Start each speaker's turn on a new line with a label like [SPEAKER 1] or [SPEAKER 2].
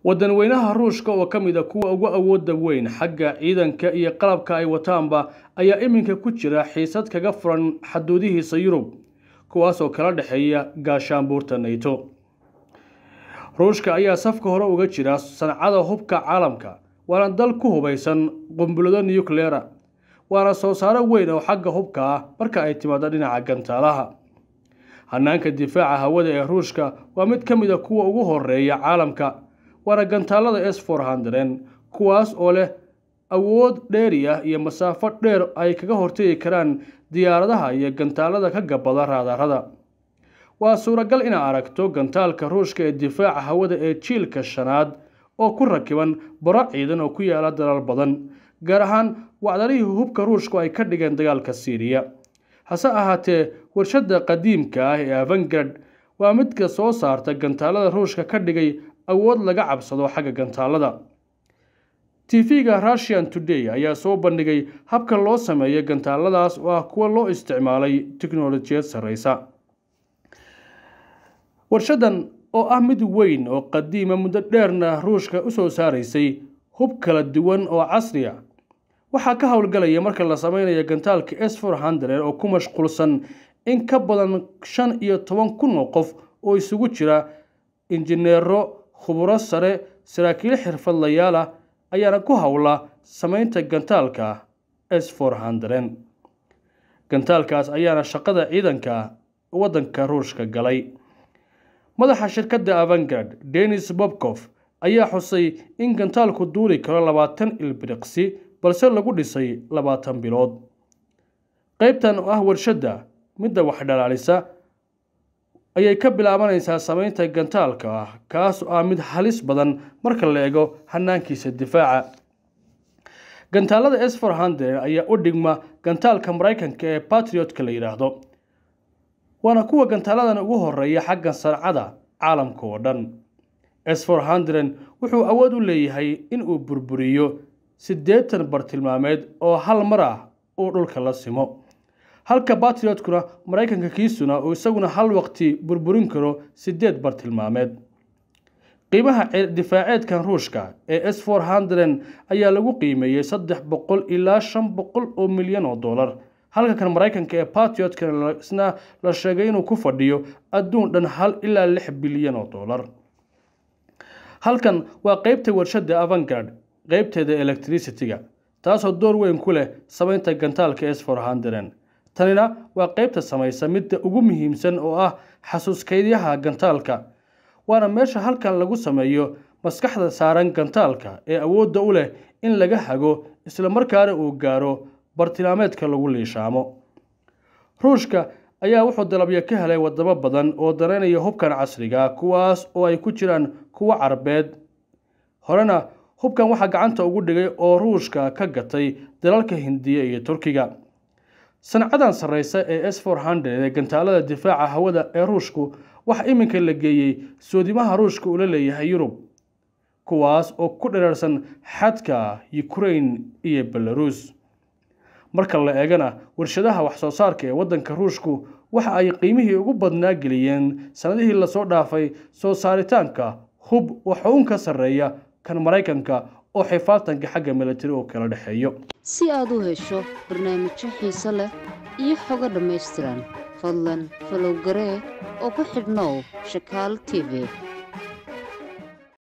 [SPEAKER 1] wadanweynaha ruushka oo ka mid a kuwa ugu awooda weyn xagga ciidanka iyo qalabka ay wataanba ayaa iminka ku jira xiisad kaga furan xaduudihiisa yurub kuwaas oo kala dhexeeya gaashaanbuurta nato ruushka ayaa safka hore uga jira sancada hubka caalamka waana dal ku hubaysan qumbulado nucleera waana soo saaro weyn oo xagga hubka ah marka ay timaado dhinaca gantaalaha hanaanka difaaca hawada ee ruushka waa mid ka mid a kuwa ugu horeeya caalamka waana gantaalada s for hundred kuwaas oo leh awood dheeri ah iyo masaafo dheer ay kaga hortegi karaan diyaaradaha iyo gantaalada ka gabada raadarada waa suuragal inaad aragto gantaalka ruushka ee difaaca hawada ee jiilka shanaad oo ku rakiban baro ciidan oo ku yaala dalal badan gaar ahaan wacdarihii hubka ruushku ay ka dhigeen dagaalka siiriya hase ahaatee warshadda qadiimka ah ee avangard waa midka soo saarta gantaalada ruushka ka dhigay awood laga cabsado xagga gantaalada tv-ga russian today ayaa soo bandhigay habka loo sameeyo gantaaladaas oo ah kuwa loo isticmaalay tiknolojiyad sarreysa warshadan oo ah mid weyn oo qadiima muddo dheerna ruushka usoo saaraysay hub kala duwan oo casri a waxaa ka howlgalaya marka la sameynayo gantaalka s for hundred oo ku mashquulsan in ka badan shan iyo toban kun oo qof oo isugu jira injineero khuburo sare saraakiil xirfadlayaal ah ayaana ku howla sameynta gantaalka s for hundred gantaalkaas ayaana shaqada ciidanka waddanka ruushka galay madaxa shirkadda avangard denis bobkof ayaa xusay in gantaalku duuli karo labaatan ilbiriqsi balse lagu dhisay labaatan bilood qaybtan oo ah warshadda midda wax dhalaalisa ayay ka bilaabanaysaa sameynta gantaalka ah kaas oo ah mid halis badan marka la eego hanaankiisa difaaca gantaalada s for hundred ayaa u dhigma gantaalka maraykanka ee batriotka la yidhaahdo waana kuwa gantaaladan ugu horeeya xagga sancada caalamka oo dhan s for hundred wuxuu awood u leeyahay inuu burburiyo siddeetan bartilmaameed oo hal mar ah uu dhulka la simo halka batriotkuna maraykanka kiisuna uu isaguna hal waqti burburin karo siddeed bartilmaameed qiimaha difaaceedkan ruushka ee s for hundred ayaa lagu qiimeeyey saddex boqol ilaa shan boqol oo milyan oo dollar halka kan maraykanka ee batriotkana isna la sheegay inuu ku fadhiyo adduun dhan hal ilaa lix bilyan oo dollar halkan waa qeybta warshadda avangard qeybteeda electricity-ga taasoo door weyn ku leh sameynta gantaalka s for hundred tanina waa qeybta samaysa midda ugu muhiimsan oo ah xasuuskaydyaha gantaalka waana meesha halkan lagu sameeyo maskaxda saaran gantaalka ee awoodda u leh in laga hago islamarkaana uu gaaro bartilmaameedka lagu liishaamo ruushka ayaa wuxuu dalabyo ka helay wadamo badan oo danaynaya hubkan casriga kuwaas oo ay ku jiraan kuwo carbeed horena hubkan waxaa gacanta ugu dhigay oo ruushka ka gatay dalalka hindiya iyo turkiga sancadan sarreysa ee s for hundred ee gantaalada difaaca hawada ee ruushku waxa iminka la geeyey soodimaha ruushka ula leeyahay yurub kuwaas oo ku dhereersan xadka ukraine iyo belaruus marka la eegana warshadaha wax-soo saarka ee waddanka ruushku waxa ay qiimihii ugu badnaa geliyeen sanadihii lasoo dhaafay soo saaritaanka hub waxuun ka sarreeya kan maraykanka oo xifaaltanka xagga milatari oo kala dhexeeyo
[SPEAKER 2] si aad u hesho barnaamijyo xiise leh iyo xogo dhammaystiran fadlan falow garee oo ku xidhnow shakaal t v